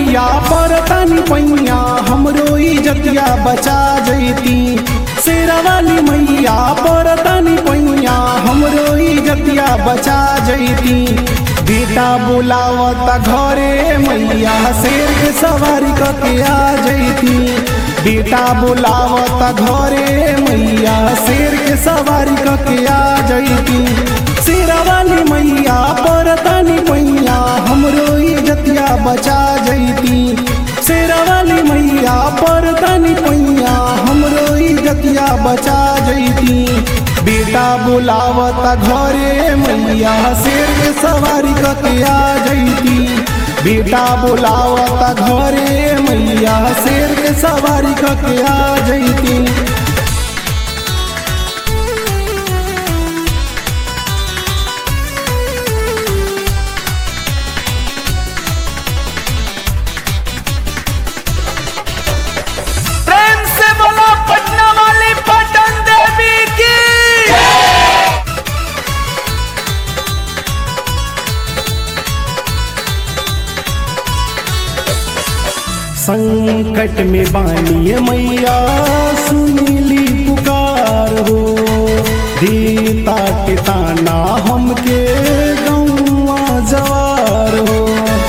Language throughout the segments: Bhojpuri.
मैया परतनी पैया हमरो इजतिया बचा जैती शेरा वाली मैया परतनी पैया हमरो इजतिया बचा जैती बेटा बुलावता घरे मैया शेर के सवारी कके आ जैती बेटा बुलावता घरे मैया शेर के सवारी कके आ जैती शेरा वाली मैया परतनी पैया हमरो इजतिया बचा जैती शेरा वाली मैया परतनी पैया हमरो इजतिया बचा जैती बेटा बुलावता घरे मैया शेर के सवारी कके आ जैती बेटा बुलावता घरे मैया शेर के सवारी कके आ जैती प्रेम से बोलो पटना वाली पटन देवी की संकट में बानिए मैया सुनीली पुकार हो देता के ताना हमके गौवा जवार हो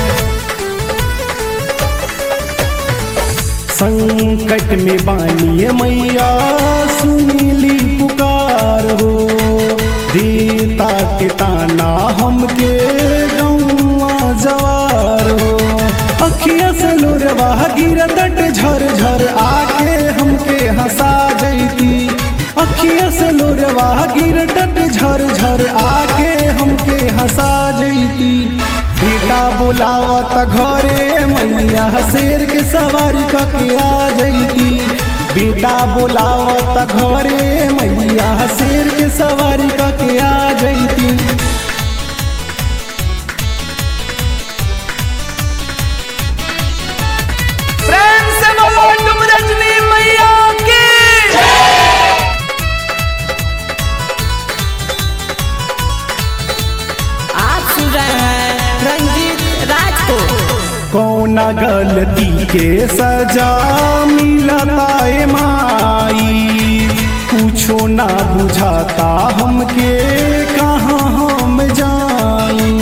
संकट में बानिए मैया सुनीली पुकार हो देता के ताना हमके गौवा जवार हो अखिया से लोरवा गिरतट झर झर आके हमके हंसा जैती अखिया से लोरवा गिरतट झर झर आके हमके हंसा जैती बेटा बुलावत घरे मैया शेर के सवारी कके आ जैती बेटा बुलावत घरे मैया शेर के सवारी कके आ जैती प्रेम से बोलो तुम रजनी मैया की आप सुन रहे हैं रंजीत राज को कौना गलती के सजा मिलता ए माई कुछो ना बुझाता हमके कहाँ हम जाई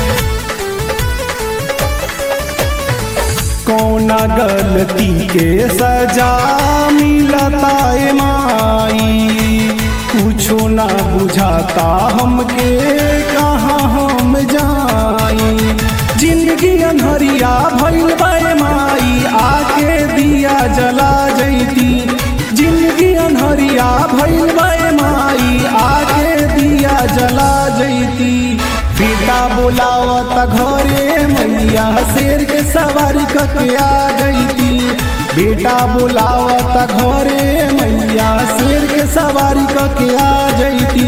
कौना गलती के सजा मिलता ए माई कुछो ना बुझाता हमके कहाँ हम जाई जिंदगी अनहरिया भइल बाए माई आके दिया जला जैती जिंदगी अनहरिया भइल बाए माई आके दिया जला जैती बेटा बुलावत घरे मैया शेर के सवारी कके आ जैती बेटा बुलावत घरे मैया शेर के सवारी कके आ जैती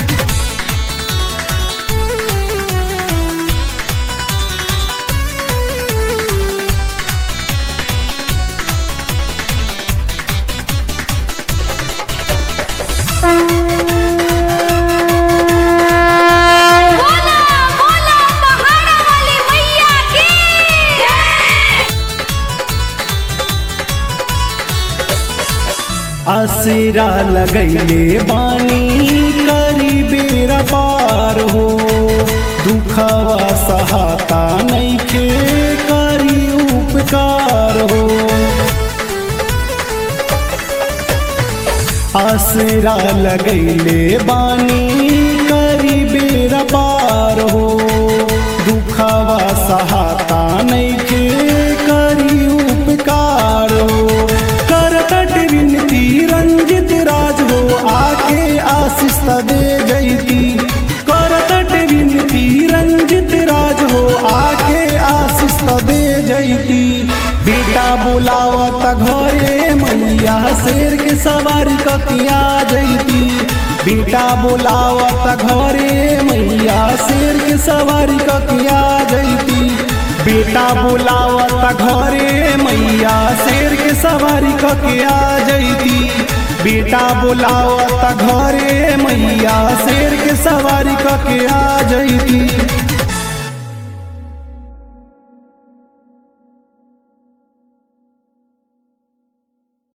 बोला बोला पहाड़ा वाली मैया की आसरा लगैले बानी करी बेरा पार हो दुखवा सहाता नैखे करी उपकार हो आसरा लगैले बानी करी बेरा पार हो दुखवा सहाता नैखे करी उपकार हो करकट विनती रंजित राज हो आके आशीष त दे जैती करकट विनती रंजित राज हो आके आशीष त दे जैती बेटा बुलावत घरे मैया शेर के सवारी ककिया जैती बेटा बुलावत घरे मैया शेर के सवारी ककिया जैती बेटा बुलावत घरे मैया शेर के सवारी कके आ जैती बेटा बुलावत घरे मैया शेर के सवारी कके आ जैती